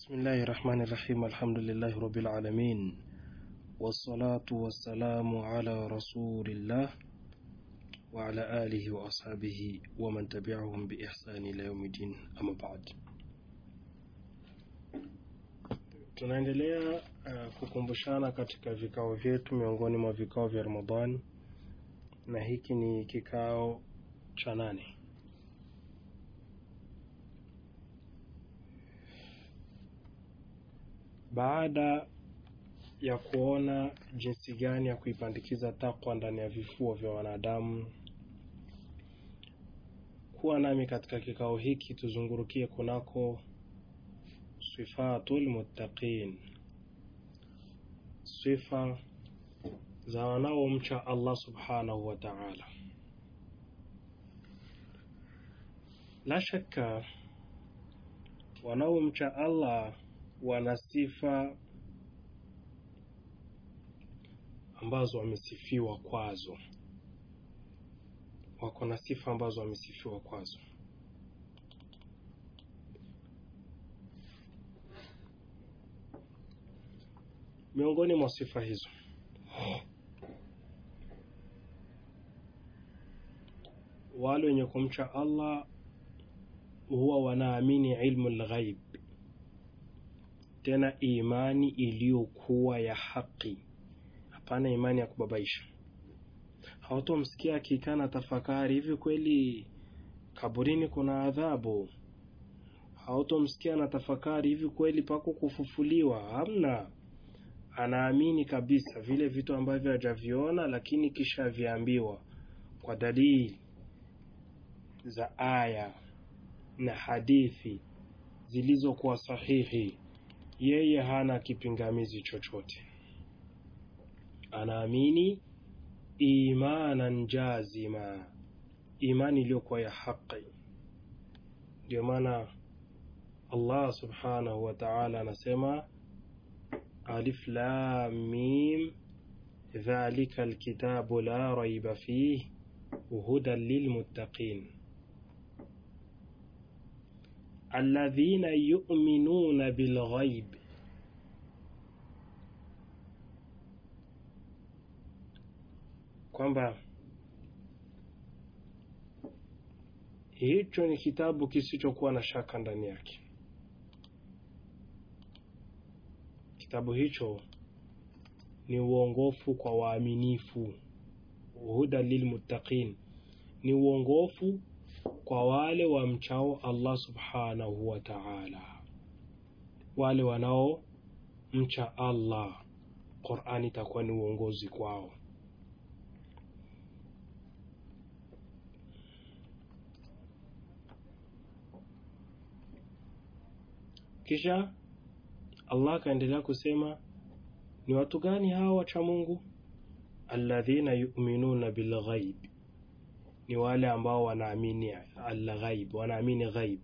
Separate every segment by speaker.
Speaker 1: بسم الله الرحمن الرحيم الحمد لله رب العالمين والصلاة والسلام على رسول الله وعلى آله وأصحابه ومن تبعهم بإحسان إلى يوم الدين أما بعد tunaendelea uh, kukumbushana katika vikao vyetu miongoni mwa vikao vya Ramadhani na hiki ni kikao cha nane baada ya kuona jinsi gani ya kuipandikiza takwa ndani ya vifua vya wanadamu kuwa nami katika kikao hiki tuzungurukie kunako sifatul muttaqin sifa za wanaomcha Allah subhanahu wa ta'ala la shakka wanaomcha Allah wana sifa ambazo wamesifiwa kwazo wako na sifa ambazo wamesifiwa kwazo miongoni mwa sifa hizo wale wenye kumcha Allah huwa wanaamini ilmu lghaib tena imani iliyokuwa ya haki hapana imani ya kubabaisha hawatomsikia akikaa na tafakari hivi kweli kaburini kuna adhabu hautomsikia na tafakari hivi kweli pako kufufuliwa hamna anaamini kabisa vile vitu ambavyo hajaviona lakini kisha aviambiwa kwa dalili za aya na hadithi zilizokuwa sahihi yeye hana kipingamizi chochote anaamini imanan jazima imani iliyokuwa ya haqi ndio maana Allah subhanahu wa ta'ala anasema alif lam mim dhalika alkitabu la raiba fih hudan lilmuttaqin alladhina yu'minuna bilghaib kwamba hicho ni kitabu kisichokuwa na shaka ndani yake kitabu hicho ni uongofu kwa waaminifu huda lilmuttaqin ni uongofu kwa wale wamchao Allah subhanahu wa ta'ala wale wanao mcha Allah Qur'ani itakuwa ni uongozi kwao kisha Allah akaendelea kusema ni watu gani hawa wacha Mungu alladhina yu'minuna bilghaib ni wale ambao wanaamini al-ghaib wanaamini ghaib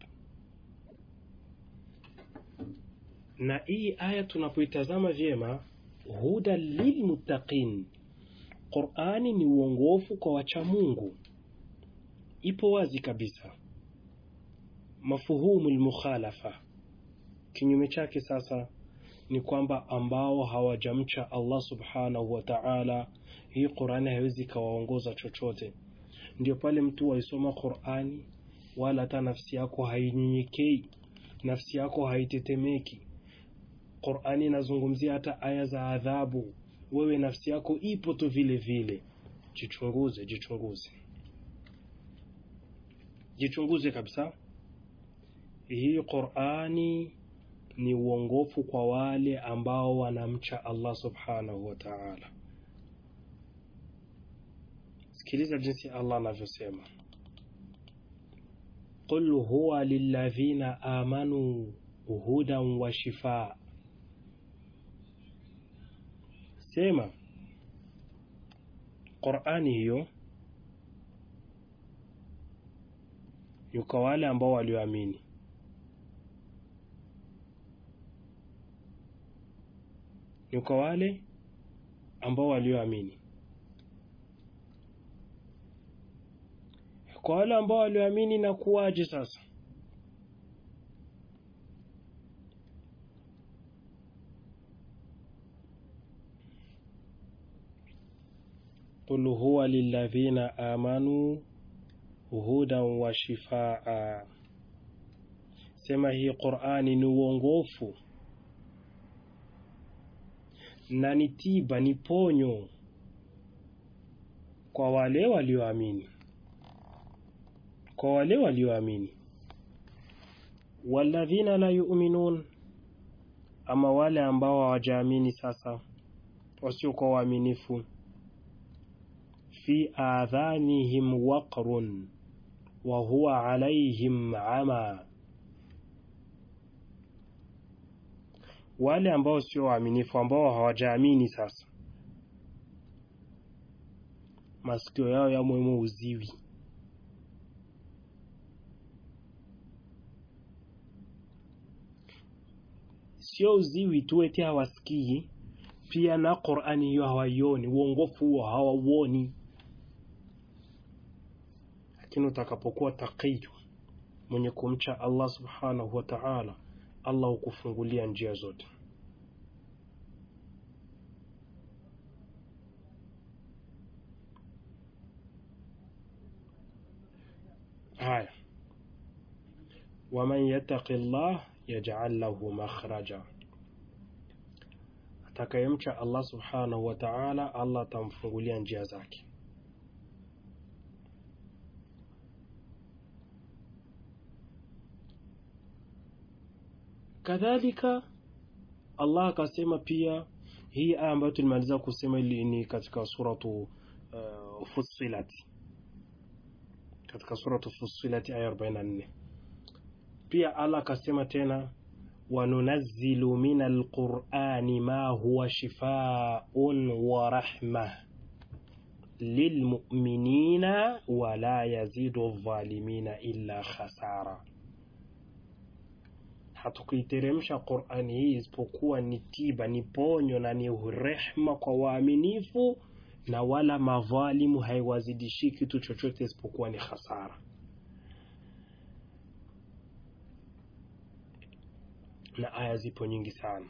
Speaker 1: na hii aya tunapoitazama vyema huda lilmuttaqin Qur'ani ni uongofu kwa wacha Mungu ipo wazi kabisa mafuhumu al-mukhalafa kinyume chake sasa ni kwamba ambao hawajamcha Allah subhanahu wa ta'ala hii Qur'ani haiwezi kawaongoza chochote ndio pale mtu waisoma Qur'ani wala hata nafsi yako hainyenyekei nafsi yako haitetemeki Qur'ani inazungumzia hata aya za adhabu wewe nafsi yako ipo tu vile vile jichunguze jichunguze jichunguze kabisa hii Qur'ani ni uongofu kwa wale ambao wanamcha Allah subhanahu wa ta'ala sikiliza jinsi Allah anavyosema qul huwa lilladhina amanu hudan wa shifaa sema Qur'ani hiyo ni kwa wale ambao walioamini ni kwa wale ambao walioamini kwa wale ambao walioamini na kuwaje sasa qul huwa lilladhina amanu hudan wa shifaa, sema hii Qur'ani ni uongofu na ni tiba, ni ponyo kwa wale walioamini, kwa wale walioamini. Walladhina la yu'minun, ama wale ambao hawajaamini sasa, wasiokuwa waaminifu. Fi adhanihim waqrun wa huwa alaihim ama, wale ambao sio waaminifu, ambao hawajaamini sasa, masikio yao yamwemo uziwi sio uziwi tu eti hawasikii, pia na Qur'ani hiyo hawaioni, uongofu huo hawauoni. Lakini utakapokuwa taqiyu, mwenye kumcha Allah subhanahu wa ta'ala, Allah hukufungulia njia zote. Haya, waman yattaqi Allah yaj'al lahu makhraja, atakayemcha Allah subhanahu wa ta'ala, Allah atamfungulia njia zake. Kadhalika Allah akasema pia, hii aya ambayo tulimaliza kusema ili ni katika suratu uh, Fussilat, katika suratu Fussilat aya 44 pia Allah akasema tena, wanunazzilu min alqurani ma huwa shifaun wa rahma lilmuminina wala yazidu dhalimina illa khasara, hatukuiteremsha Qurani hii isipokuwa ni tiba, ni ponyo na ni rehma kwa waaminifu, na wala madhalimu haiwazidishi kitu chochote isipokuwa ni khasara. na aya zipo nyingi sana.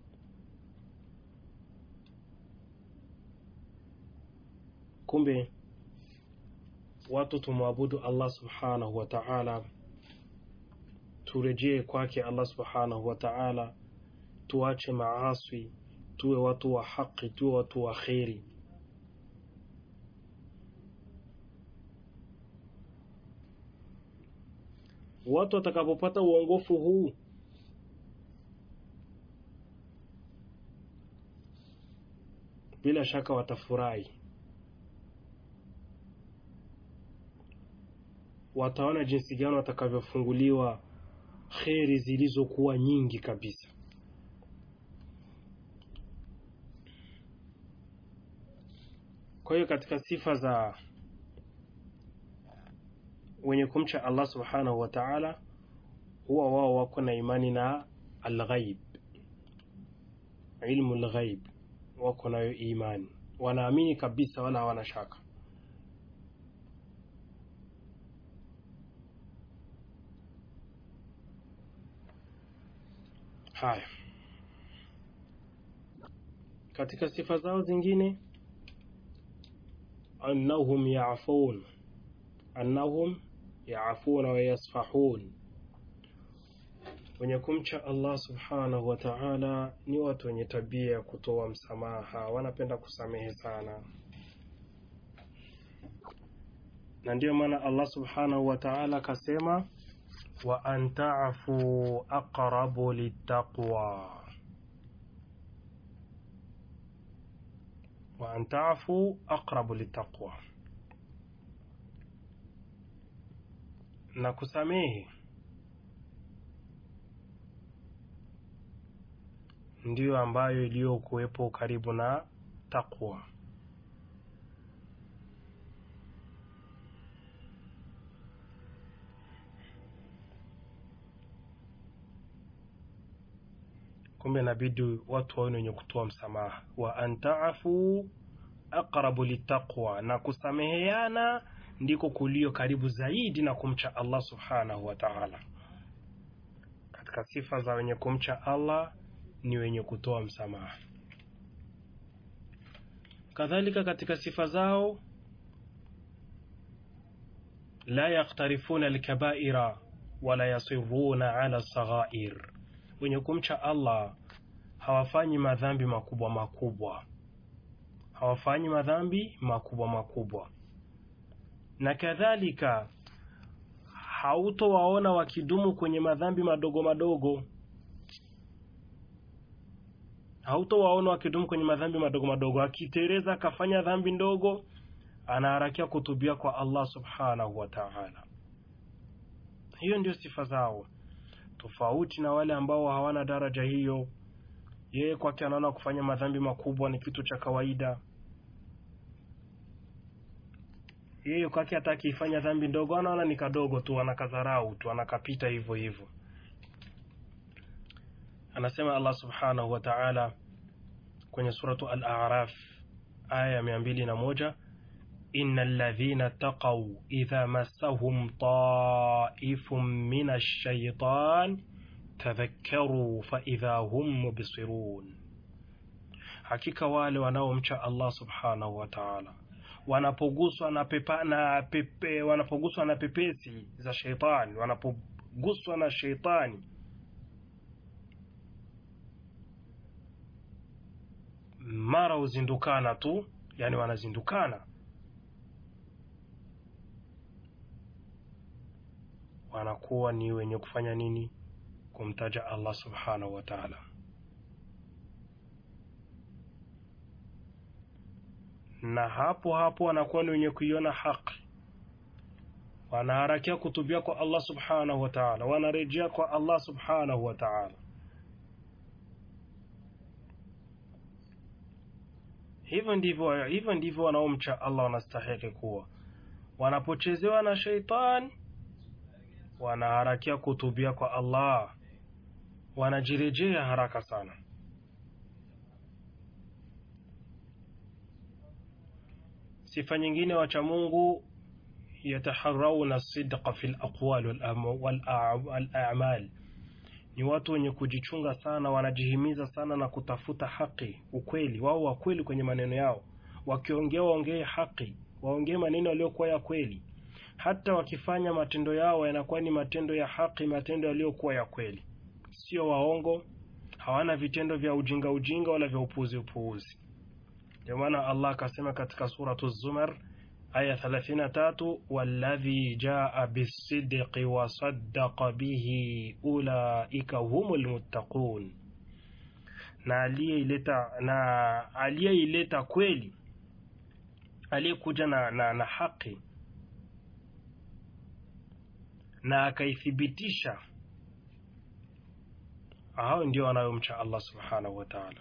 Speaker 1: Kumbe watu tumwabudu Allah subhanahu wa ta'ala, turejee kwake Allah subhanahu wa ta'ala, tuache maaswi, tuwe watu wa haki, tuwe watu wa kheri. Watu watakapopata uongofu huu bila shaka watafurahi, wataona jinsi gani watakavyofunguliwa kheri zilizokuwa nyingi kabisa. Kwa hiyo katika sifa za wenye kumcha Allah subhanahu wa ta'ala, huwa wao wako na imani na alghaib, ilmu alghaib wako nayo imani, wanaamini kabisa, wala hawana shaka. Haya, katika sifa zao zingine, annahum yaafun, annahum yaafuna wa yasfahun wenye kumcha Allah subhanahu wa ta'ala ni watu wenye tabia ya kutoa msamaha, wanapenda kusamehe sana, na ndiyo maana Allah subhanahu wa ta'ala akasema, wa an ta'fu aqrabu littaqwa, wa an ta'fu aqrabu littaqwa, na kusamehe ndiyo ambayo iliyokuwepo karibu na takwa. Kumbe inabidi watu wawe wenye kutoa msamaha, wa antaafu aqrabu litaqwa, na kusameheana ndiko kulio karibu zaidi na kumcha Allah subhanahu wa ta'ala. Katika sifa za wenye kumcha Allah ni wenye kutoa msamaha. kadhalika katika sifa zao la yaktarifuna alkabaira wala yasiruna ala saghair wenye kumcha allah hawafanyi madhambi makubwa makubwa hawafanyi madhambi makubwa makubwa na kadhalika hautowaona wakidumu kwenye madhambi madogo madogo hautowaona wakidumu kwenye madhambi madogo madogo akitereza akafanya dhambi ndogo anaharakia kutubia kwa allah subhanahu wa taala hiyo ndio sifa zao tofauti na wale ambao hawana daraja hiyo yeye kwake anaona kufanya madhambi makubwa ni kitu cha kawaida yeye kwake hata akiifanya dhambi ndogo anaona ni kadogo tu anakadharau tu anakapita hivyo hivyo anasema allah subhanahu wa taala kwenye suratu al-araf aya ya mia mbili na moja إن الذين اتقوا إذا مسهم طائف من الشيطان تذكروا فإذا هم مبصرون hakika wale wanaomcha Allah subhanahu wa ta'ala wanapoguswa na pepa, na pepe, wanapoguswa na pepesi za sheitani wanapoguswa na sheitani mara huzindukana tu yani wanazindukana wanakuwa ni wenye kufanya nini kumtaja Allah subhanahu wa ta'ala na hapo hapo wanakuwa ni wenye kuiona haki wanaharakia kutubia kwa Allah subhanahu wa ta'ala wanarejea kwa Allah subhanahu wa ta'ala hivyo ndivyo hivyo ndivyo wanaomcha Allah wanastahili kuwa wanapochezewa na sheitani wanaharakia kutubia kwa Allah wanajirejea haraka sana sifa nyingine wacha Mungu yataharawna sidqa fil aqwal wal a'mal ni watu wenye kujichunga sana wanajihimiza sana na kutafuta haki ukweli wao wa kweli kwenye maneno yao wakiongea waongee haki waongee maneno yaliyokuwa ya kweli hata wakifanya matendo yao yanakuwa ni matendo ya haki matendo yaliyokuwa ya kweli sio waongo hawana vitendo vya ujinga ujinga wala vya upuuzi upuuzi ndio maana Allah akasema katika suratu Zumar aya 33 walladhi jaa bisidqi wa saddaqa bihi ulaika humul muttaqun na aliyeileta na aliyeileta kweli aliyekuja na, na, na haki na akaithibitisha hao ndio wanayomcha Allah subhanahu wa ta'ala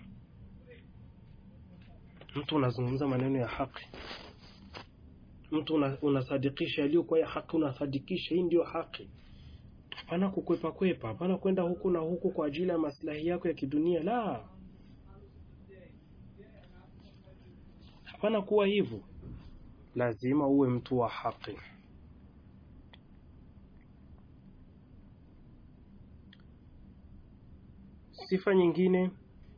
Speaker 1: mtu unazungumza maneno ya haki mtu una, unasadikisha yaliyokuwa ya haki unasadikisha hii ndio haki hapana kukwepa kwepa hapana kwenda huku na huku kwa ajili ya maslahi yako ya kidunia la hapana kuwa hivyo lazima uwe mtu wa haki sifa nyingine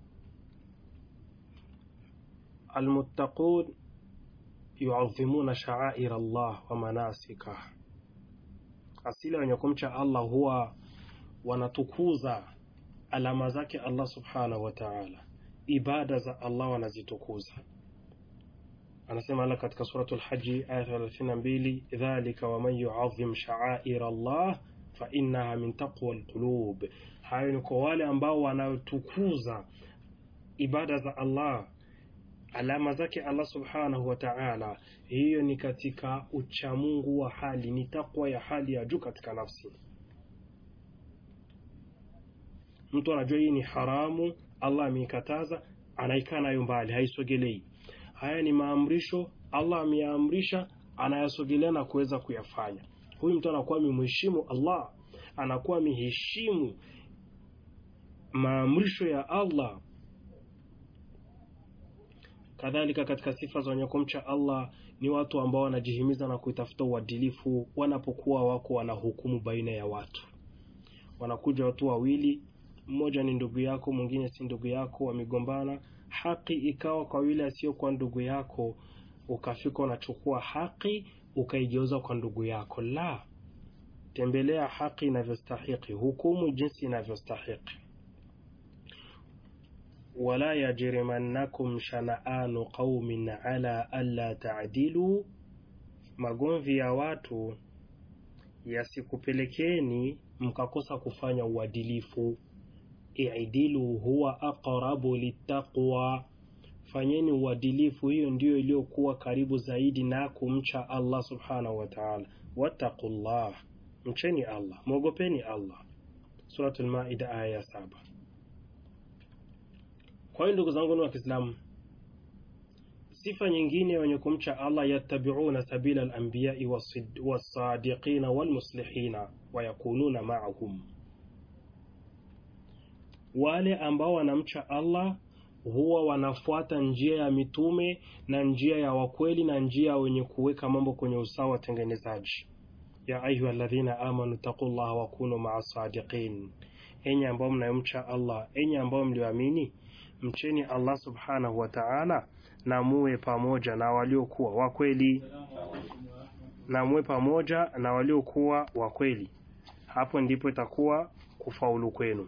Speaker 1: almuttaqun yuadhimuna sha'air Allah wa manasikah asili wenye kumcha Allah huwa wanatukuza alama zake Allah subhanahu wa ta'ala ibada za Allah wanazitukuza anasema Allah katika suratul haji aya 32 dhalika waman yuadhim sha'air Allah fa innaha min taqwa alqulub hayo ni kwa wale ambao wanaotukuza ibada za Allah alama zake Allah subhanahu wa ta'ala hiyo ni katika uchamungu wa hali ni takwa ya hali ya juu katika nafsi mtu anajua hii ni haramu Allah ameikataza anaikaa nayo mbali haisogelei haya ni maamrisho Allah ameyaamrisha anayasogelea na kuweza kuyafanya huyu mtu anakuwa amemheshimu Allah anakuwa ameheshimu maamrisho ya Allah kadhalika katika sifa za wenye kumcha Allah ni watu ambao wanajihimiza na kuitafuta uadilifu wanapokuwa wako wanahukumu baina ya watu wanakuja watu wawili mmoja ni ndugu yako, mwingine si ndugu yako, wamegombana, haki ikawa kwa yule asiyokuwa ndugu yako, ukafika unachukua haki ukaigeuza kwa ndugu yako. La, tembelea haki inavyostahiki, hukumu jinsi inavyostahiki. wala yajrimannakum shana'anu qaumin ala alla ta'dilu, magomvi ya watu yasikupelekeni mkakosa kufanya uadilifu. I'dilu huwa aqrabu littaqwa, fanyeni uadilifu, hiyo ndiyo iliyokuwa karibu zaidi na kumcha Allah subhanahu wa ta'ala. Wattaqullah, mcheni Allah, mwogopeni Allah. Suratul Maida aya ya saba. Kwa hiyo ndugu zangu wa Kiislamu, sifa nyingine wenye kumcha Allah, yattabi'una sabila al-anbiya'i was-sadiqina wal-muslihina wa yakununa ma'ahum, wale ambao wanamcha Allah huwa wanafuata njia ya mitume na njia ya wakweli na njia wenye kuweka mambo kwenye usawa watengenezaji. ya ayuha alladhina amanu taqullaha wa kunu ma'a sadiqin, enyi ambao mnayomcha Allah, enyi ambao mlioamini mcheni Allah subhanahu wa ta'ala, na muwe pamoja na waliokuwa wakweli, na muwe pamoja na waliokuwa wakweli. Hapo ndipo itakuwa kufaulu kwenu,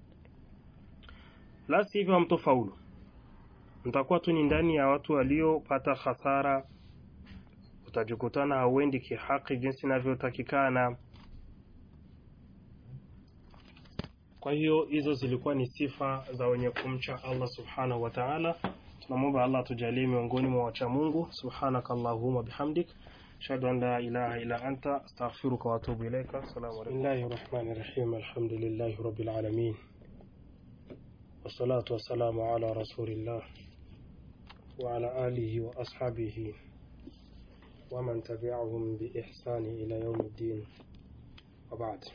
Speaker 1: la sivyo hamtofaulu, mtakuwa tu ni ndani ya watu waliopata hasara. Utajikutana hauendi kihaki jinsi inavyotakikana. Kwa hiyo hizo zilikuwa ni sifa za wenye kumcha Allah subhanahu wa ta'ala. Tunamwomba Allah tujalie miongoni mwa wacha Mungu. Subhanaka Allahumma bihamdik ashhadu an la ilaha illa anta astaghfiruka wa atubu ilaika. Assalamu alaykum. Bismillahir rahmanir rahim. Alhamdulillahi rabbil alamin. Wassalatu wassalamu ala rasulillah wa ala alihi wa ashabihi wa man tabi'ahum bi ihsani ila yawmiddin. Wa ba'd.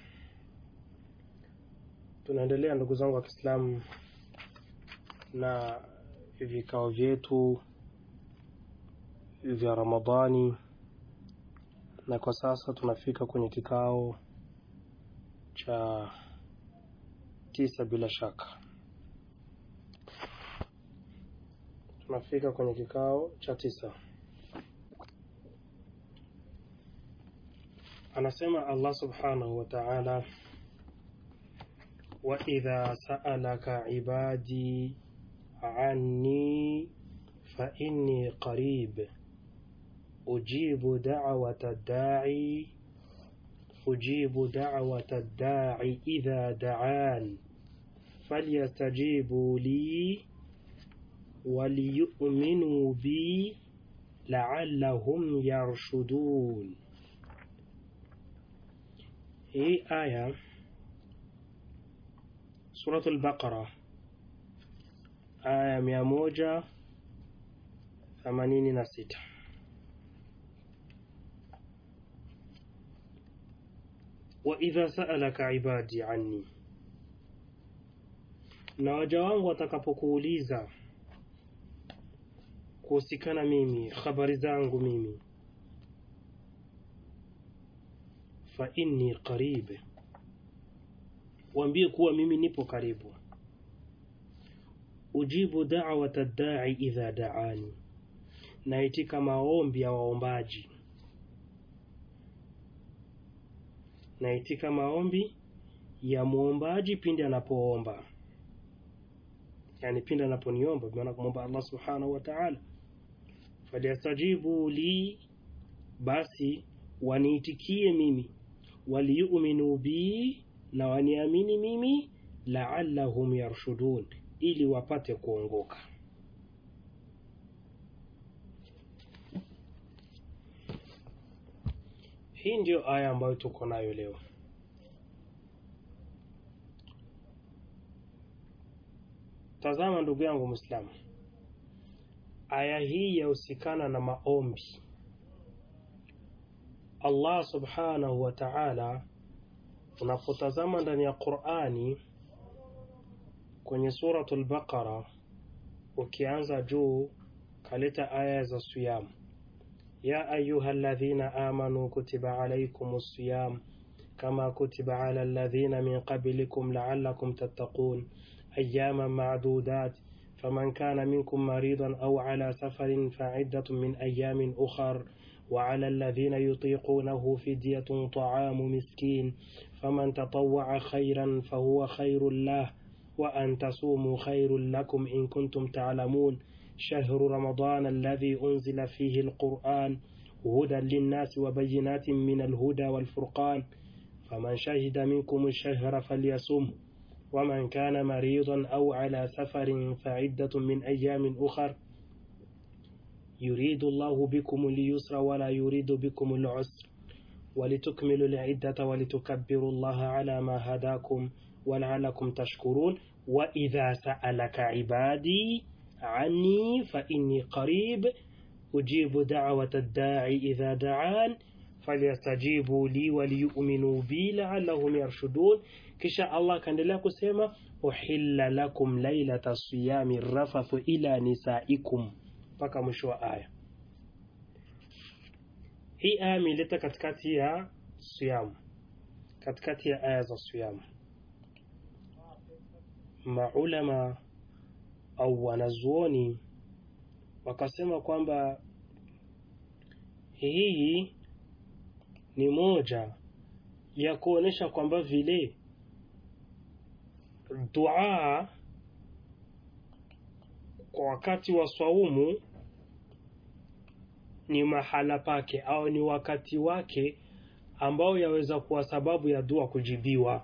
Speaker 1: Tunaendelea ndugu zangu wa Kiislamu na vikao vyetu vya Ramadhani, na kwa sasa tunafika kwenye kikao cha tisa. Bila shaka tunafika kwenye kikao cha tisa. Anasema Allah subhanahu wa ta'ala وإذا سألك عبادي عني فإني قريب أجيب دعوة الداعي أجيب دعوة الداعي إذا دعان فليستجيبوا لي وليؤمنوا بي لعلهم يرشدون هي آية Suratul Baqara aya mia moja themanini na sita. Wa idha sa'alaka ibadi anni, na waja wangu watakapokuuliza kuhusikana mimi, habari zangu mimi, fa inni qarib Waambie kuwa mimi nipo karibu. Ujibu da'wata da'i idha da'ani, naitika maombi ya waombaji, naitika maombi ya muombaji pindi anapoomba, yani pindi anaponiomba, maana kumwomba Allah subhanahu wa ta'ala. Falyastajibu li, basi waniitikie mimi, waliyuminu bi na waniamini mimi, laallahum yarshudun, ili wapate kuongoka. Hii ndiyo aya ambayo tuko nayo leo. Tazama ndugu yangu Muislamu, aya hii yahusikana na maombi. Allah subhanahu wa ta'ala unapotazama ndani ya Qur'ani kwenye suratul Baqara, ukianza juu kaleta aya za siyam, ya ayuha alladhina amanu kutiba alaykumus siyam كما كتب على الذين من قبلكم لعلكم تتقون أياما معدودات فمن كان منكم مريضا أو على سفر فعدة من أيام أخر وعلى الذين يطيقونه فدية طعام مسكين فمن تطوع خيرا فهو خير له وأن تصوموا خير لكم إن كنتم تعلمون شهر رمضان الذي أنزل فيه القرآن هدى للناس وبينات من الهدى والفرقان فمن شهد منكم الشهر فليصم ومن كان مريضا أو على سفر فعدة من أيام أخر يريد الله بكم اليسر ولا يريد بكم العسر ولتكملوا العدة ولتكبروا الله على ما هداكم ولعلكم تشكرون وإذا سألك عبادي عني فإني قريب أجيب دعوة الداعي إذا دعان فليستجيبوا لي وليؤمنوا بي لعلهم يرشدون kisha allah akaendelea kusema uhilla lakum lailata siyami rafathu ila nisaikum mpaka mwisho wa aya hii aya imeleta katikati ya siyamu katikati ya aya za siyamu maulama au wanazuoni wakasema kwamba hii ni moja ya kuonesha kwamba vile dua kwa wakati wa swaumu ni mahala pake au ni wakati wake ambao yaweza kuwa sababu ya dua kujibiwa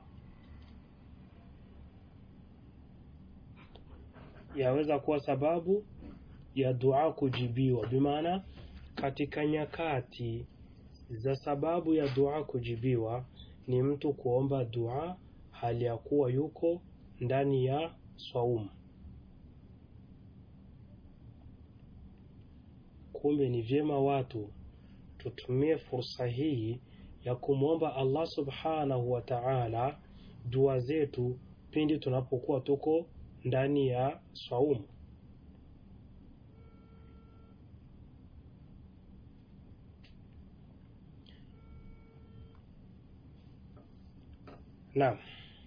Speaker 1: yaweza kuwa sababu ya dua kujibiwa bimaana katika nyakati za sababu ya dua kujibiwa ni mtu kuomba dua hali ya kuwa yuko ndani ya swaumu kumbe ni vyema watu tutumie fursa hii ya kumwomba allah subhanahu wa taala dua zetu pindi tunapokuwa tuko ndani ya swaumu naam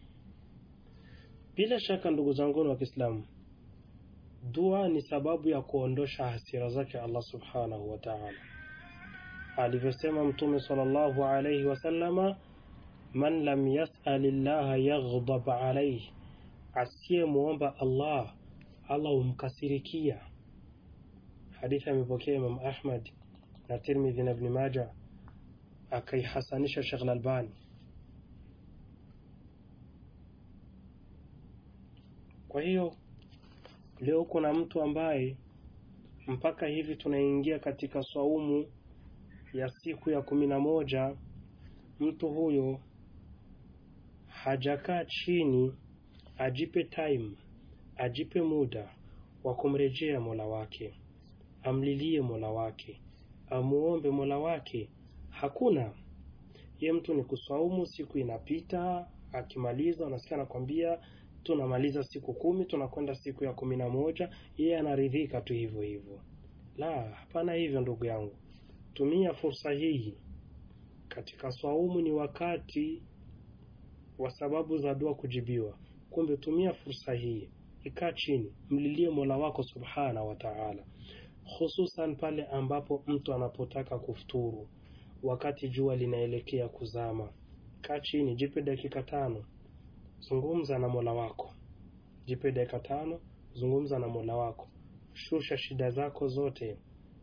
Speaker 1: bila shaka ndugu zanguni wa kiislamu dua ni sababu ya kuondosha hasira zake allah subhanahu wa taala alivyosema mtume salllahu alaihi wasallama man lam yasali llaha yaghdab alaihi asiyemwomba allah allah humkasirikia hadithi amepokea imam ahmad na tirmidhi na ibni maja akaihasanisha shekh lalbani kwa hiyo leo kuna mtu ambaye mpaka hivi tunaingia katika swaumu ya siku ya kumi na moja mtu huyo hajakaa chini ajipe time ajipe muda wa kumrejea mola wake amlilie mola wake amuombe mola wake hakuna ye mtu ni kuswaumu siku inapita akimaliza unasikia anakwambia tunamaliza siku kumi tunakwenda siku ya kumi na moja yeye anaridhika tu hivyo hivyo la hapana hivyo ndugu yangu tumia fursa hii katika swaumu ni wakati wa sababu za dua kujibiwa kumbe tumia fursa hii ikaa chini mlilie mola wako subhana wa taala hususan pale ambapo mtu anapotaka kufuturu wakati jua linaelekea kuzama kaa chini jipe dakika tano zungumza na mola wako jipe dakika tano zungumza na mola wako shusha shida zako zote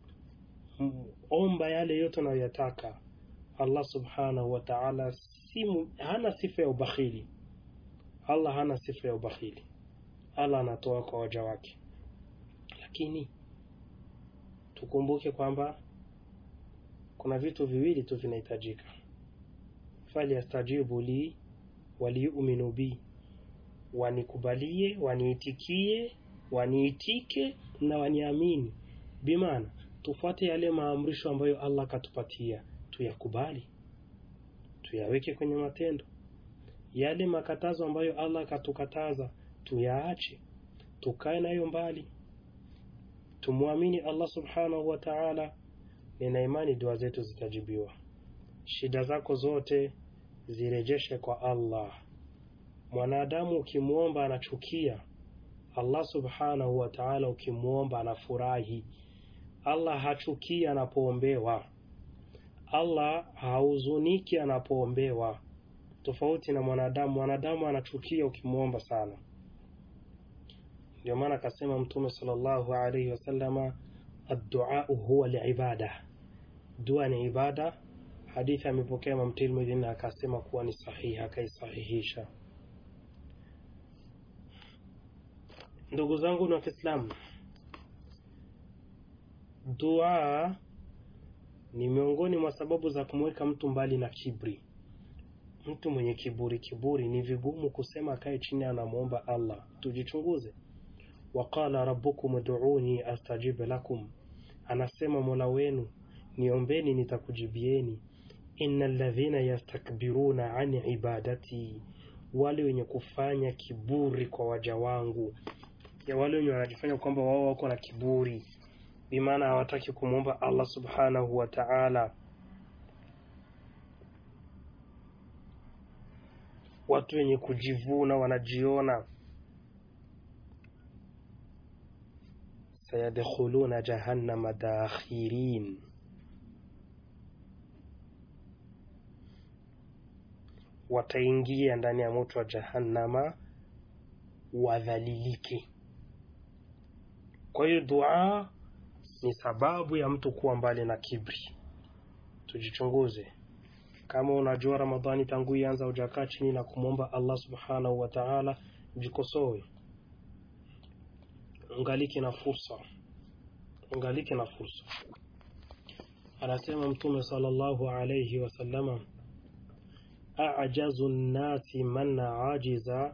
Speaker 1: omba yale yote unayoyataka allah subhanahu wa taala si hana sifa ya ubakhili allah hana sifa ya ubakhili allah anatoa kwa waja wake lakini tukumbuke kwamba kuna vitu viwili tu vinahitajika falyastajibu li waliyuminu bi wanikubalie waniitikie waniitike na waniamini bimaana tufuate yale maamrisho ambayo allah akatupatia tuyakubali tuyaweke kwenye matendo yale makatazo ambayo allah akatukataza tuyaache tukae nayo mbali tumwamini allah subhanahu wa taala nina imani dua zetu zitajibiwa shida zako zote zirejeshe kwa Allah. Mwanadamu ukimwomba anachukia, Allah subhanahu wa ta'ala ukimwomba anafurahi. Allah hachukii anapoombewa, Allah hahuzuniki anapoombewa, tofauti na mwanadamu. Mwanadamu anachukia ukimwomba sana. Ndio maana akasema Mtume sallallahu alaihi wasallama, adduau huwa liibada, dua ni ibada. Hadithi amepokea Imam Tirmidhi na akasema kuwa ni sahihi, akaisahihisha. Ndugu zangu na Kiislamu, dua ni miongoni mwa sababu za kumweka mtu mbali na kibri. Mtu mwenye kiburi kiburi ni vigumu kusema akae chini anamwomba Allah. Tujichunguze. Waqala rabbukum ud'uni astajib lakum, anasema mola wenu niombeni nitakujibieni. Innal ladhina yastakbiruna an ibadati, wale wenye kufanya kiburi kwa waja wangu, ya wale wenye wanajifanya kwamba wao wako na kiburi, bimaana hawataki kumwomba Allah subhanahu wa ta'ala. Watu wenye kujivuna wanajiona sayadkhuluna jahannama dakhirin, wataingia ndani ya moto wa jahannama wadhalilike. Kwa hiyo dua ni sababu ya mtu kuwa mbali na kibri. Tujichunguze. Kama unajua Ramadhani tangu ianza hujakaa chini na kumwomba Allah subhanahu wa ta'ala, jikosoe ungaliki na fursa, ungaliki na fursa. Anasema Mtume sallallahu alayhi wasallama, ajazu nnasi man ajiza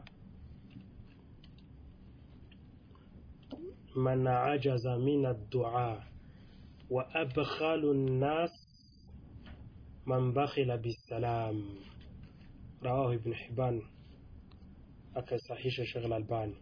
Speaker 1: man ajaza min addua wa abkhalu nnas man bakhila bisalam, rawahu Ibn Hibban, akasahisha Sheikh Al-Albani.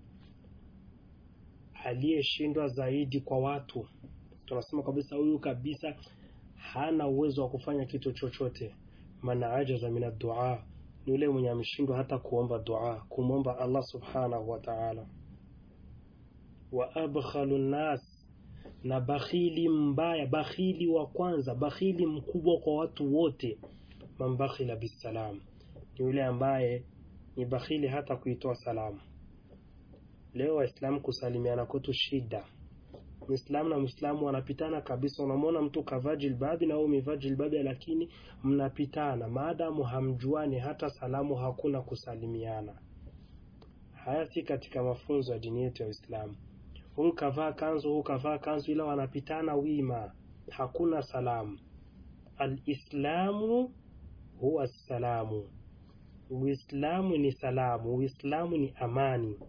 Speaker 1: Aliyeshindwa zaidi kwa watu, tunasema kabisa huyu kabisa hana uwezo wa kufanya kitu chochote. Man ajaza min addua, ni yule mwenye ameshindwa hata kuomba dua, kumwomba Allah subhanahu wa ta'ala. Wa abkhalu nnas, na bakhili mbaya, bakhili wa kwanza, bakhili mkubwa kwa watu wote, man bakhila bisalam, ni yule ambaye ni bakhili hata kuitoa salamu. Leo Waislamu kusalimiana kwetu shida. Muislamu na Muislamu wanapitana kabisa. Unamwona mtu kavaa jilbabi na wewe umevaa jilbabi, lakini mnapitana maadamu hamjuani, hata salamu hakuna kusalimiana. Haya si katika mafunzo ya dini yetu ya Uislamu. Huyu kavaa kanzu, huyu kavaa kanzu, ila wanapitana wima, hakuna salamu. Alislamu huwa salamu, Uislamu ni salamu, Uislamu ni amani.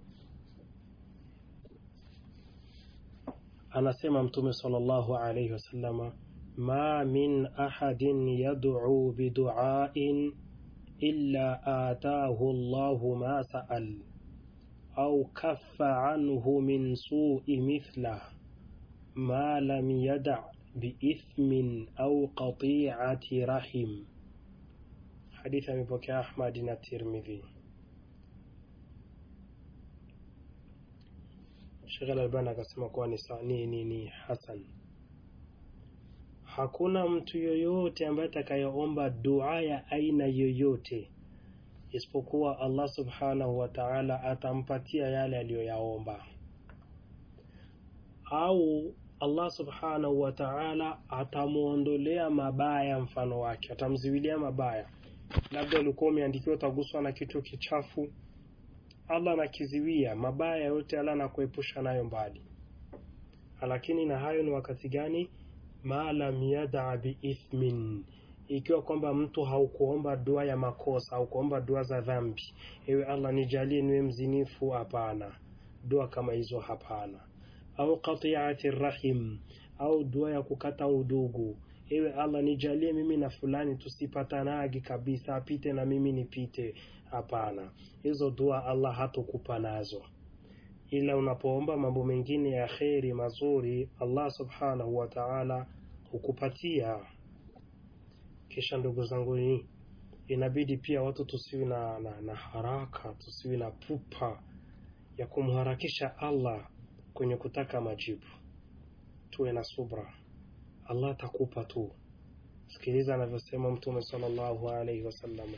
Speaker 1: Anasema Mtume sallallahu alayhi wasallama, ma min ahadin yad'u bidu'ain illa atahu Allahu ma sa'al au kaffa anhu min su'i mithlah ma lam yada' biithmin au qati'ati rahim. Hadithi amepokea Ahmad na Tirmidhi. Sheikh Al-Albani akasema kuwa ni, ni, ni, ni hasan. Hakuna mtu yoyote ambaye atakayeomba dua ya aina yoyote isipokuwa Allah subhanahu wa ta'ala atampatia yale aliyoyaomba, au Allah subhanahu wa ta'ala atamwondolea mabaya mfano wake, atamziwilia mabaya. Labda ulikuwa umeandikiwa utaguswa na kitu kichafu Allah anakiziwia mabaya yote, Allah anakuepusha nayo mbali. Lakini na hayo ni wakati gani? ma lam yada biithmin, ikiwa kwamba mtu haukuomba dua ya makosa, haukuomba dua za dhambi, ewe Allah nijalie niwe mzinifu, hapana, dua kama hizo hapana. Au qati'ati rahim, au dua ya kukata udugu, ewe Allah nijalie mimi na fulani tusipatanagi kabisa, apite na mimi nipite Hapana, hizo dua Allah hatokupa nazo, ila unapoomba mambo mengine ya kheri mazuri, Allah subhanahu wa ta'ala hukupatia. Kisha ndugu zangu, ni inabidi pia watu tusiwi na, na, na haraka, tusiwi na pupa ya kumharakisha Allah kwenye kutaka majibu. Tuwe na subra, Allah atakupa tu. Sikiliza anavyosema Mtume sallallahu alaihi wasallam,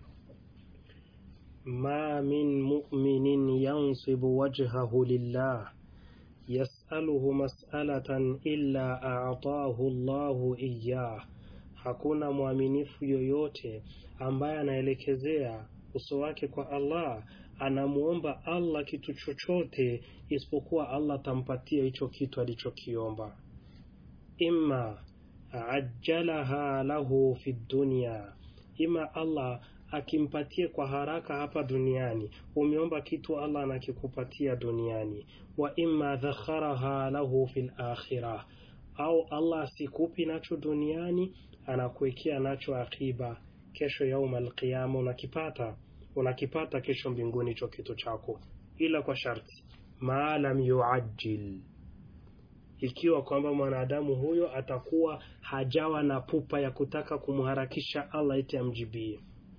Speaker 1: ma min mu'minin yansibu wajhahu lillah yasaluhu mas'alatan illa a'tahu Allahu iyyah, hakuna mwaminifu yoyote ambaye anaelekezea uso wake kwa Allah anamuomba Allah kitu chochote isipokuwa Allah atampatia hicho kitu alichokiomba. Imma ajjalaha lahu fi dunya, ima Allah akimpatie kwa haraka hapa duniani. Umeomba kitu, Allah anakikupatia duniani. Wa imma dhakharaha lahu fil akhirah, au Allah asikupi nacho duniani, anakuwekea nacho akiba, kesho yauma alqiyama unakipata unakipata kesho mbinguni hicho kitu chako, ila kwa sharti maalam yuajil, ikiwa kwamba mwanadamu huyo atakuwa hajawa na pupa ya kutaka kumharakisha Allah eti amjibie.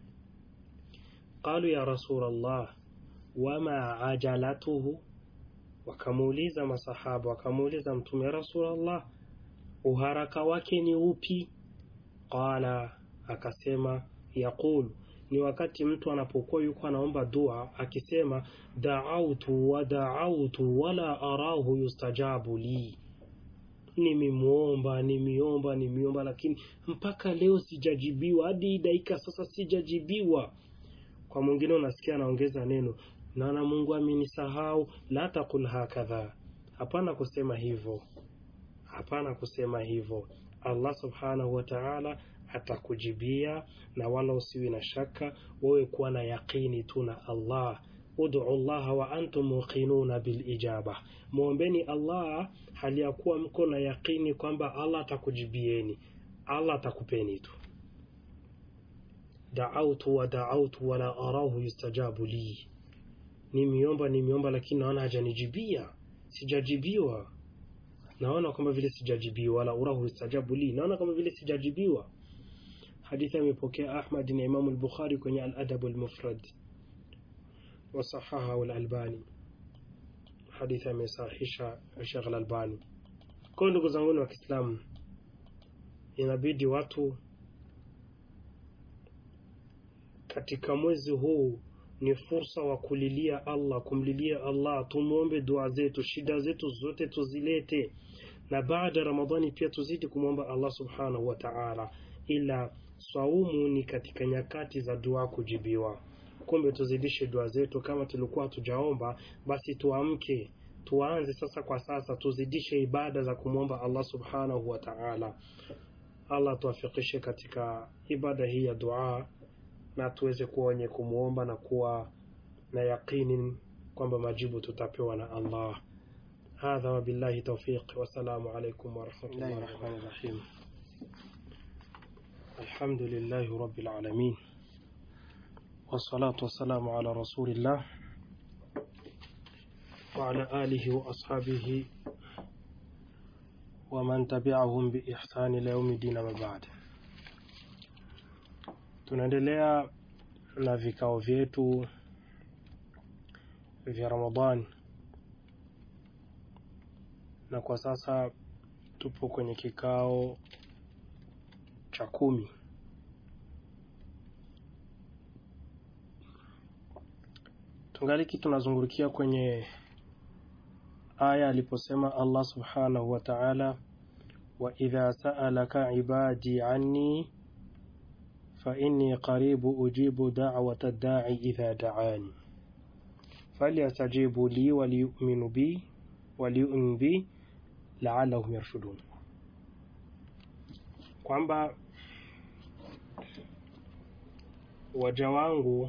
Speaker 1: Qalu ya Rasulullah wama ajalatuhu, wakamuuliza masahaba, wakamuuliza Mtume, ya Rasulullah, uharaka wake ni upi? Qala, akasema yaqulu ni wakati mtu anapokuwa yuko anaomba dua akisema daautu wa daautu wala arahu yustajabu li, nimemwomba nimeomba nimeomba, lakini mpaka leo sijajibiwa, hadi dakika sasa sijajibiwa. Kwa mwingine unasikia anaongeza neno naona Mungu amenisahau. La taqul hakadha, hapana kusema hivyo, hapana kusema hivyo. Allah subhanahu wa ta'ala atakujibia na wala usiwi na shaka, wewe kuwa na yaqini tu na Allah. Ud'u llaha wa antum muqinuna bil ijaba, muombeni Allah hali ya kuwa mko na yaqini kwamba Allah atakujibieni, Allah atakupeni tu. Da'autu wa da'autu wala arahu yustajabu li, nimeomba nimeomba, lakini naona hajanijibia, sijajibiwa naona kama vile sijajibiwa, wala urahu yustajabu li, naona kama vile sijajibiwa. Hadithi amepokea Ahmad na Imamu al-Bukhari kwenye al-Adab al-Mufrad wa sahaha al-Albani. Hadithi amesahihisha Sheikh al-Albani. Kwa ndugu zangu wa Kiislamu, inabidi watu katika mwezi huu ni fursa wa kulilia Allah, kumlilia Allah, tumwombe dua zetu, shida zetu zote tuzilete, na baada ya Ramadhani pia tuzidi kumwomba Allah subhanahu wa ta'ala, ila swaumu ni katika nyakati za dua kujibiwa. Kumbe tuzidishe dua zetu, kama tulikuwa tujaomba, basi tuamke, tuanze sasa kwa sasa, tuzidishe ibada za kumwomba Allah subhanahu wa ta'ala. Allah tuwafikishe katika ibada hii ya dua na tuweze kuwa wenye kumwomba na kuwa na yaqini kwamba majibu tutapewa na Allah. Hadha wabillahi tawfiq, wassalamu alaikum warahmatullahi wabarakatuh. Alhamdulillahi rabbil alamin wassalatu wassalamu ala rasulillah wa ala alihi wa ashabihi wa man tabi'ahum bi ihsani ila yaumi din, ma ba'd. Tunaendelea na vikao vyetu vya Ramadhani na kwa sasa tupo kwenye kikao cha kumi. Tungaliki tunazungurukia kwenye aya aliposema Allah subhanahu wa ta'ala, wa idha sa'alaka ibadi anni fa inni qaribu ujibu da'wata da'i idha da'ani falyastajibu li waliyu'minu bi waliyu'minu bi la'allahum yarshudun, kwamba waja wangu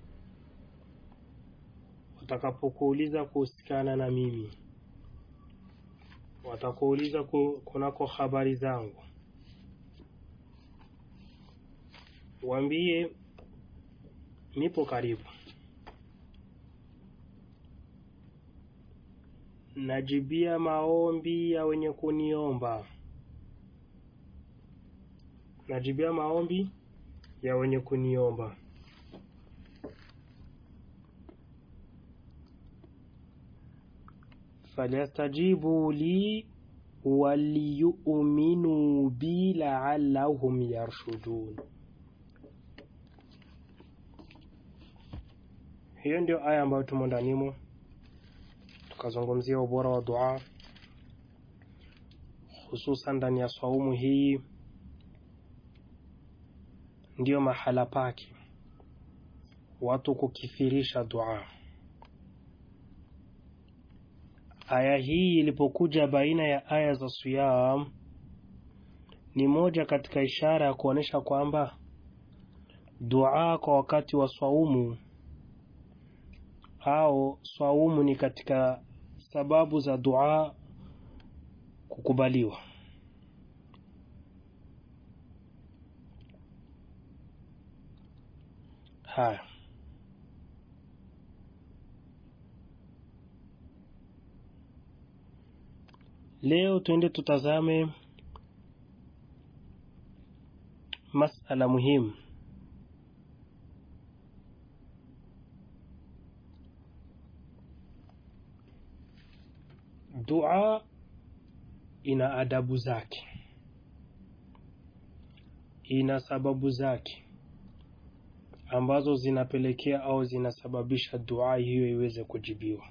Speaker 1: watakapokuuliza kuhusikana na mimi, watakuuliza kunako habari zangu, waambie nipo karibu, najibia maombi ya wenye kuniomba, najibia maombi ya wenye kuniomba. falyastajibu li waliyuminu bi laallahum yarshudun. Hiyo ndio aya ambayo tumo ndanimo, tukazungumzia ubora wa dua hususan ndani ya swaumu hii, ndiyo mahala pake watu kukithirisha dua. Aya hii ilipokuja baina ya aya za siyam, ni moja katika ishara ya kuonyesha kwamba dua kwa wakati wa swaumu au swaumu ni katika sababu za dua kukubaliwa. Haya, leo tuende tutazame masala muhimu dua ina adabu zake, ina sababu zake ambazo zinapelekea au zinasababisha dua hiyo iweze kujibiwa.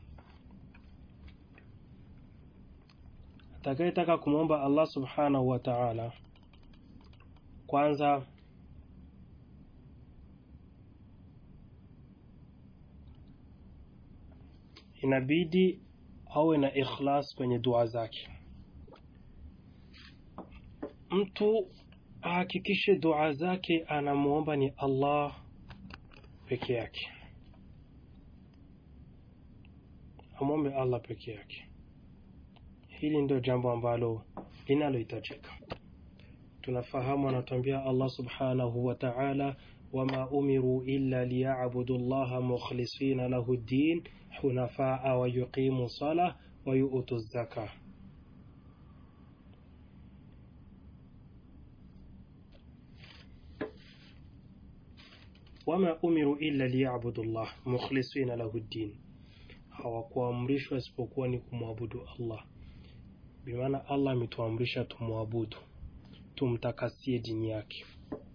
Speaker 1: Atakayetaka kumwomba Allah subhanahu wa ta'ala, kwanza inabidi awe na ikhlas kwenye dua zake. Mtu ahakikishe dua zake anamwomba ni Allah peke yake, amwombe Allah peke yake. Hili ndio jambo ambalo linalohitajika. Tunafahamu, anatuambia Allah subhanahu wa ta'ala, wama umiru illa liyabudu llaha mukhlisina lahu ddin hunafaa wa yuqimu sala wa yu'tu zaka. Wama umiru illa liyabudu llah mukhlisina lahu ddin, hawakuamrishwa isipokuwa ni kumwabudu Allah. Bimaana Allah ametuamrisha tumwabudu, tumtakasie dini yake.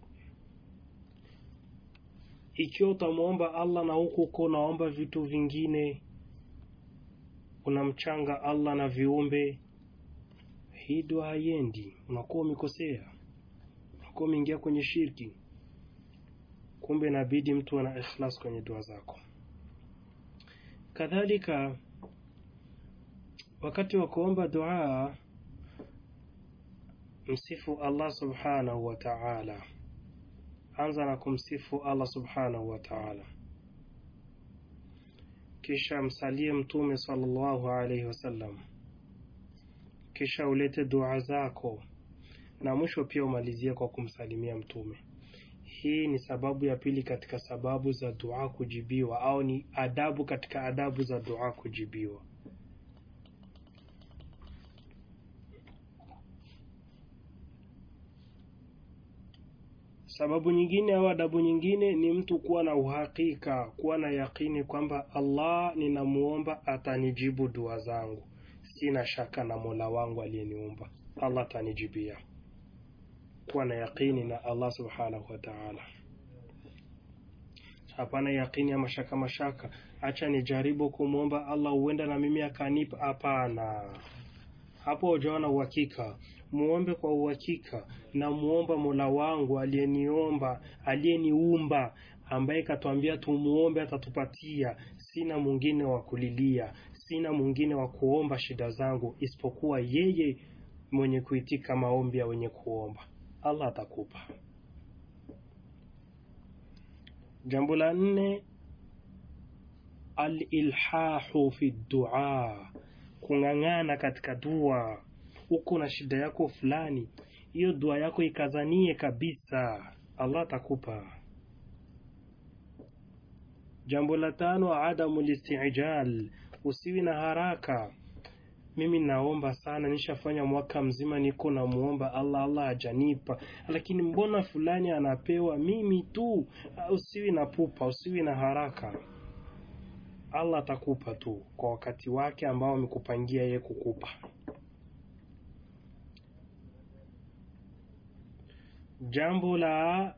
Speaker 1: Ikiwa utamwomba Allah na huku uko unaomba vitu vingine, unamchanga Allah na viumbe, hii dua haiendi, unakuwa umekosea, unakuwa umeingia kwenye shirki. Kumbe inabidi mtu ana ikhlas kwenye dua zako. Kadhalika, wakati wa kuomba dua, msifu Allah subhanahu wa ta'ala. Anza na kumsifu Allah subhanahu wa ta'ala, kisha msalie Mtume sallallahu alaihi wasallam, kisha ulete dua zako, na mwisho pia umalizie kwa kumsalimia Mtume. Hii ni sababu ya pili katika sababu za dua kujibiwa, au ni adabu katika adabu za dua kujibiwa. Sababu nyingine au adabu nyingine ni mtu kuwa na uhakika, kuwa na yakini kwamba Allah ninamuomba atanijibu dua zangu. Sina shaka na Mola wangu aliyeniumba, Allah atanijibia. Kuwa na yakini na Allah subhanahu wa ta'ala, hapana yakini ya mashaka mashaka, acha nijaribu kumwomba Allah huenda na mimi akanipa. Hapana, hapo hujawa na uhakika. Muombe kwa uhakika, na muomba Mola wangu aliyeniomba, aliyeniumba, ambaye katwambia tumuombe atatupatia. Sina mwingine wa kulilia, sina mwingine wa kuomba shida zangu isipokuwa yeye mwenye kuitika maombi ya wenye kuomba. Allah atakupa. Jambo la nne, alilhahu fi dua, kung'ang'ana katika dua. Uko na shida yako fulani, hiyo dua yako ikazanie kabisa, Allah atakupa. Jambo la tano, adamu listijal, usiwi na haraka. mimi naomba sana, nishafanya mwaka mzima niko namuomba Allah, Allah hajanipa, lakini mbona fulani anapewa, mimi tu? Usiwi na pupa, usiwi na haraka. Allah atakupa tu kwa wakati wake ambao amekupangia yeye kukupa. Jambo la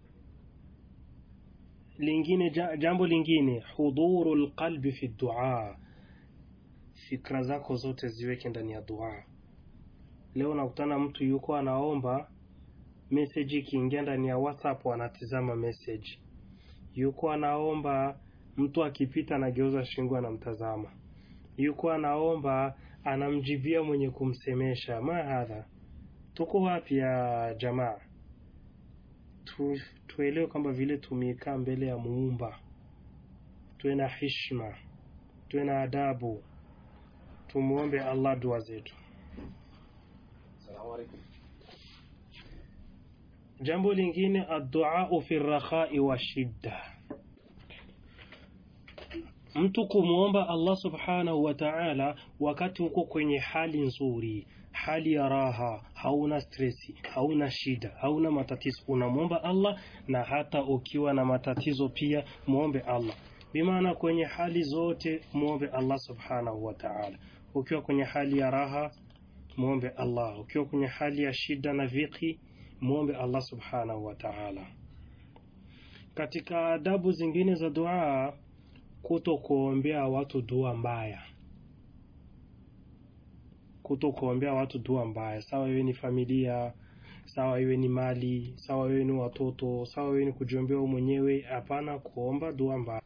Speaker 1: lingine, jambo lingine, hudhuru lqalbi fi dua, fikra zako zote ziweke ndani ya dua. Leo nakutana mtu yuko anaomba message, ikiingia ndani ya WhatsApp anatizama message, yuko anaomba mtu akipita anageuza shingo anamtazama, yuko anaomba anamjibia mwenye kumsemesha. Ma hadha, tuko wapi ya jamaa? Tu, tuelewe kwamba vile tumekaa mbele ya Muumba, tuwe na hishma, tuwe na adabu, tumuombe Allah dua zetu. Jambo lingine, adduau fi rakhai wa shidda mtu kumwomba Allah subhanahu wa ta'ala wakati uko kwenye hali nzuri, hali ya raha, hauna stresi, hauna shida, hauna matatizo, unamwomba Allah. Na hata ukiwa na matatizo pia muombe Allah, bimaana kwenye hali zote muombe Allah subhanahu wa ta'ala. Ukiwa kwenye hali ya raha muombe Allah, ukiwa kwenye hali ya shida na viki muombe Allah subhanahu wa ta'ala. Katika adabu zingine za dua kuto kuombea watu dua mbaya, kuto kuombea watu dua mbaya, sawa iwe ni familia, sawa iwe ni mali, sawa iwe ni watoto, sawa iwe ni kujiombea mwenyewe. Hapana kuomba dua mbaya.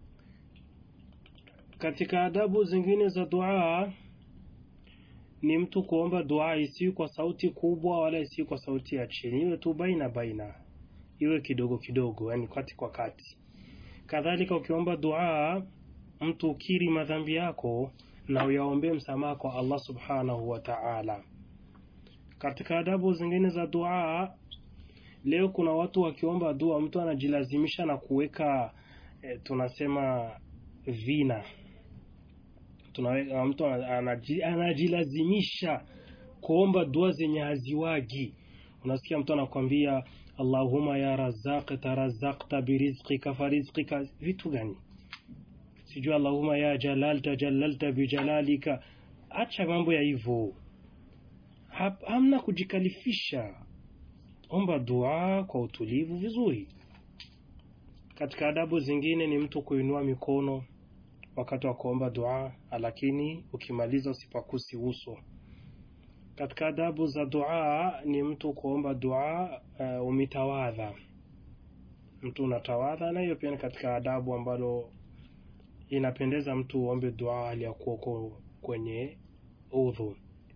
Speaker 1: Katika adabu zingine za dua ni mtu kuomba dua isiyo kwa sauti kubwa wala isiyo kwa sauti ya chini, iwe tu baina baina, iwe kidogo kidogo, yani kati kwa kati. Kadhalika ukiomba dua, mtu ukiri madhambi yako na uyaombee msamaha kwa Allah subhanahu wa ta'ala. Katika adabu zingine za dua, leo kuna watu wakiomba dua, mtu anajilazimisha na kuweka e, tunasema vina tunaweka, mtu anajilazimisha kuomba dua zenye haziwagi. Unasikia mtu anakwambia Allahumma ya razaq tarazaqta birizqika farizqika, vitu gani sijui. Allahumma ya jalal tajallalta bijalalika. Acha mambo ya hivyo, hamna kujikalifisha. Omba dua kwa utulivu vizuri. Katika adabu zingine ni mtu kuinua mikono wakati wa kuomba dua, lakini ukimaliza usipakusi uso. Katika adabu za dua ni mtu kuomba dua uh, umitawadha, mtu unatawadha, na hiyo pia ni katika adabu ambalo inapendeza mtu uombe dua hali ya kuwa kwenye udhu.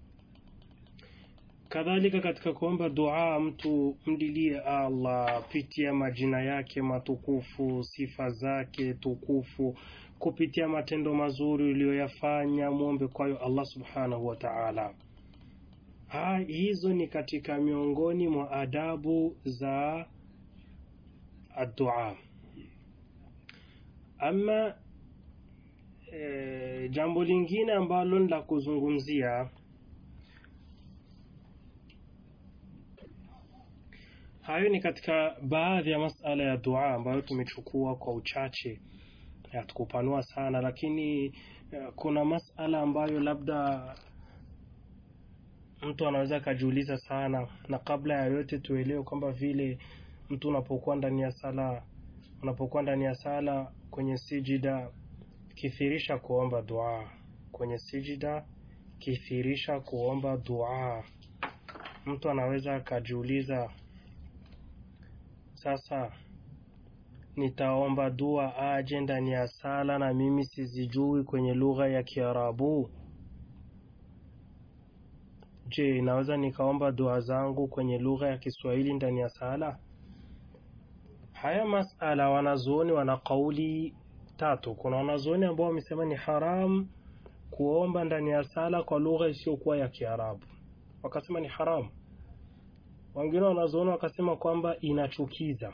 Speaker 1: Kadhalika katika kuomba dua mtu mdilie Allah pitia majina yake matukufu, sifa zake tukufu, kupitia matendo mazuri uliyoyafanya, muombe kwayo Allah subhanahu wa ta'ala. Ha, hizo ni katika miongoni mwa adabu za addua. Ama e, jambo lingine ambalo ni la kuzungumzia hayo ni katika baadhi ya masala ya dua ambayo tumechukua kwa uchache, hatukupanua sana, lakini kuna masala ambayo labda mtu anaweza akajiuliza sana, na kabla ya yote tuelewe kwamba vile mtu unapokuwa ndani ya sala, unapokuwa ndani ya sala kwenye sijida, kithirisha kuomba dua kwenye sijida, kithirisha kuomba dua. Mtu anaweza akajiuliza sasa, nitaomba dua aje ndani ya sala na mimi sizijui kwenye lugha ya Kiarabu? Je, naweza nikaomba dua zangu kwenye lugha ya Kiswahili ndani ya sala? Haya masala wanazuoni wana kauli tatu. Kuna wanazuoni ambao wamesema ni haram kuomba ndani ya sala kwa lugha isiyokuwa ya Kiarabu, wakasema ni haramu. Wengine wanazuoni wakasema kwamba inachukiza.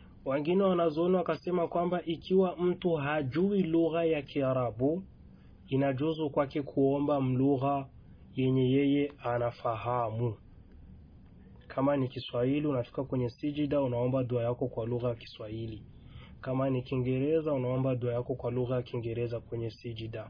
Speaker 1: Wengine wanazuoni wakasema kwamba ikiwa mtu hajui lugha ya Kiarabu inajuzu kwake kuomba mlugha yenye yeye anafahamu. Kama ni Kiswahili, unafika kwenye sijida, unaomba dua yako kwa lugha ya Kiswahili. Kama ni Kiingereza, unaomba dua yako kwa lugha ya Kiingereza kwenye sijida.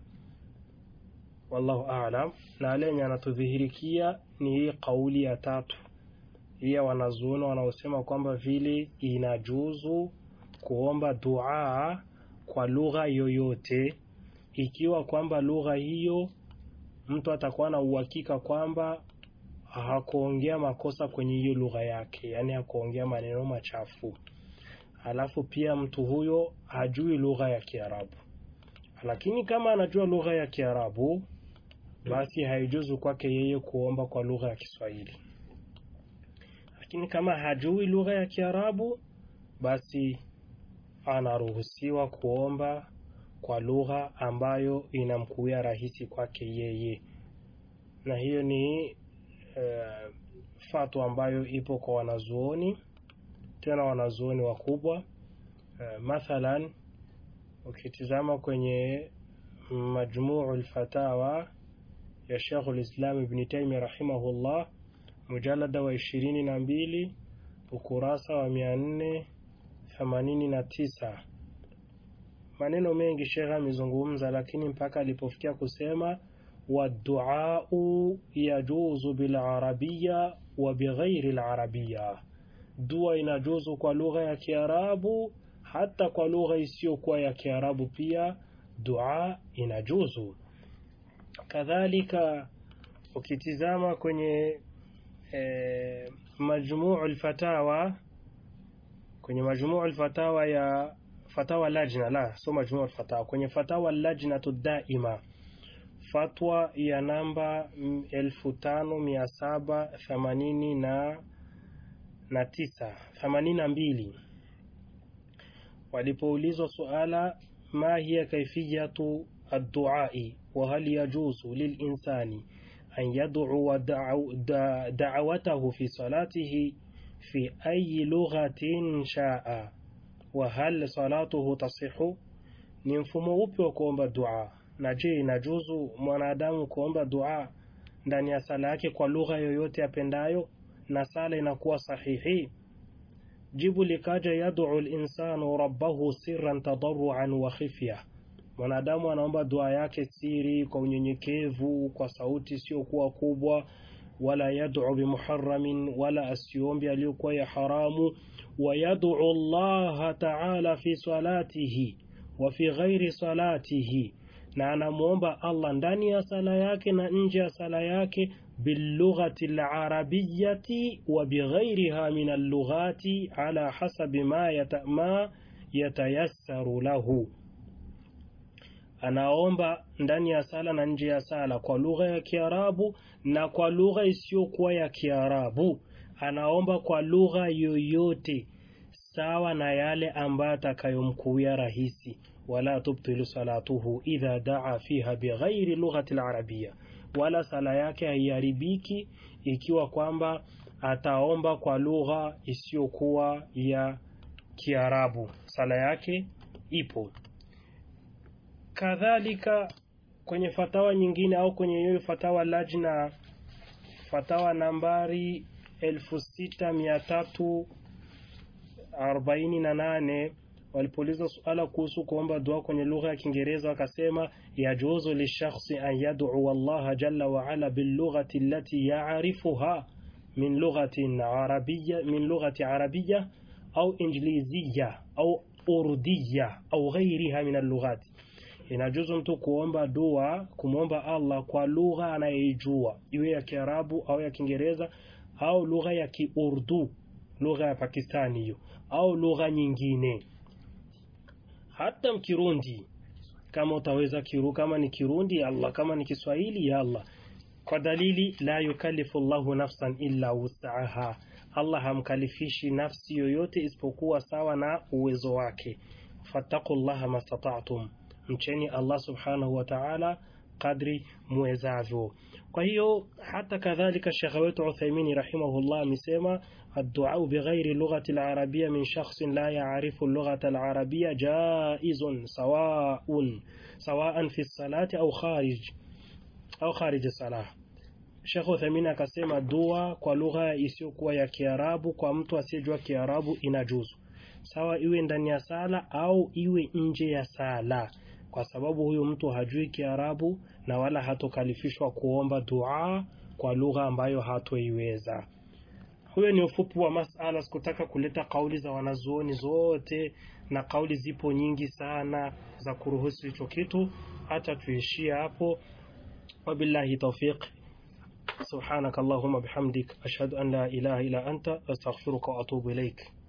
Speaker 1: Wallahu aalam. Na lenye anatudhihirikia ni hii kauli ya tatu hii ya wanazuoni wanaosema kwamba vile inajuzu kuomba dua kwa lugha yoyote, ikiwa kwamba lugha hiyo mtu atakuwa na uhakika kwamba hakuongea makosa kwenye hiyo lugha yake, yaani hakuongea maneno machafu, alafu pia mtu huyo hajui lugha ya Kiarabu. Lakini kama anajua lugha ya Kiarabu, basi haijuzu kwake yeye kuomba kwa lugha ya Kiswahili. Lakini kama hajui lugha ya Kiarabu, basi anaruhusiwa kuomba kwa lugha ambayo inamkuia rahisi kwake yeye, na hiyo ni uh, fatwa ambayo ipo kwa wanazuoni, tena wanazuoni wakubwa. Uh, mathalan ukitizama kwenye Majmuu lfatawa ya Sheikhul Islam Ibn Taymiyyah rahimahullah, mujalada wa ishirini na mbili ukurasa wa mia nne themanini na tisa maneno mengi shekhe amezungumza, lakini mpaka alipofikia kusema waduau yajuzu bilarabiya wa bighairi larabiya, dua inajuzu kwa lugha ya Kiarabu hata kwa lugha isiyokuwa ya Kiarabu pia dua inajuzu. Kadhalika ukitizama kwenye e, majmuu lfatawa kwenye majmuu lfatawa ya fatawa lajna la so majmuu lfatawa kwenye fatawa lajnatu daima fatwa ya namba elfu tano mia saba themanini na na tisa themanini na mbili walipoulizwa suala ma hiya kaifiyatu adduai wa hal yajuzu lilinsani an yad'uwa da'watahu fi salatihi fi ayi lughatin shaa wa hal salatuhu tasihu, ni mfumo upi wa kuomba dua? Na je, inajuzu mwanadamu kuomba dua ndani ya sala yake kwa lugha yoyote apendayo na sala inakuwa sahihi? Jibu likaja, yad'u linsanu rabbahu sirran tadarruan wa khifya, mwanadamu anaomba dua yake siri, kwa unyenyekevu, kwa sauti isiyokuwa kubwa wala yad'u bimuharramin, wala asiombi aliyokuwa ya haramu. Wa yad'u Allah ta'ala fi salatihi wa fi ghairi salatihi, na anamwomba Allah ndani ya sala yake na nje ya sala yake, bilughati alarabiyati wa bighairiha min allughati ala hasabi ma yata, ma yatayassaru lahu anaomba ndani ya sala na nje ya sala kwa lugha ya Kiarabu na kwa lugha isiyokuwa ya Kiarabu. Anaomba kwa lugha yoyote sawa na yale ambayo atakayomkuia rahisi. wala tubtilu salatuhu idha daa fiha bighairi lughati alarabia, wala sala yake haiharibiki ikiwa kwamba ataomba kwa lugha isiyokuwa ya Kiarabu, sala yake ipo. Kadhalika kwenye fatawa nyingine au kwenye hiyo fatawa lajna, fatawa nambari elfu sita mia tatu arobaini na nane walipouliza suala kuhusu kuomba dua kwenye lugha ya Kiingereza wakasema, yajuzu lishakhsi an yad'u Allah jalla wa ala bilughati allati ya'rifuha min lughatin arabiyya min lughati arabiyya au injiliziyya au urdiyya au ghairiha min allughati Inajuzu mtu kuomba dua, kumwomba Allah kwa lugha anayeijua, iwe ya Kiarabu au ya Kiingereza au lugha ya Kiurdu, lugha ya Pakistani hiyo, au lugha nyingine, hata Mkirundi kama utaweza kiru, kama ni Kirundi ya Allah, kama ni Kiswahili ya Allah, kwa dalili la yukallifu Allahu nafsan illa wus'aha, Allah hamkalifishi nafsi yoyote isipokuwa sawa na uwezo wake. fattaqullaha mastata'tum Mcheni Allah subhanahu wa ta'ala kadri muwezavyo. Kwa hiyo hata kadhalika Shekhe wetu Uthaimini rahimahullah amesema adduau bighairi lughati larabia min shakhsin la yaarifu lughata alarabia jaizun sawaun sawaan fi salati au kharij au kharij salah. Sheikh Uthaymeen akasema dua kwa lugha isiyokuwa ya Kiarabu kwa mtu asiyejua Kiarabu inajuzu, sawa iwe ndani ya sala au iwe nje ya sala, kwa sababu huyu mtu hajui Kiarabu na wala hatokalifishwa kuomba dua kwa lugha ambayo hatoiweza. Huyo ni ufupi wa masala. Sikutaka kuleta kauli za wanazuoni zote, na kauli zipo nyingi sana za kuruhusu hicho kitu, hata tuishie hapo. Wabillahi tawfiq. سبحانك اللهم بحمدك أشهد أن لا إله إلا أنت أستغفرك وأتوب إليك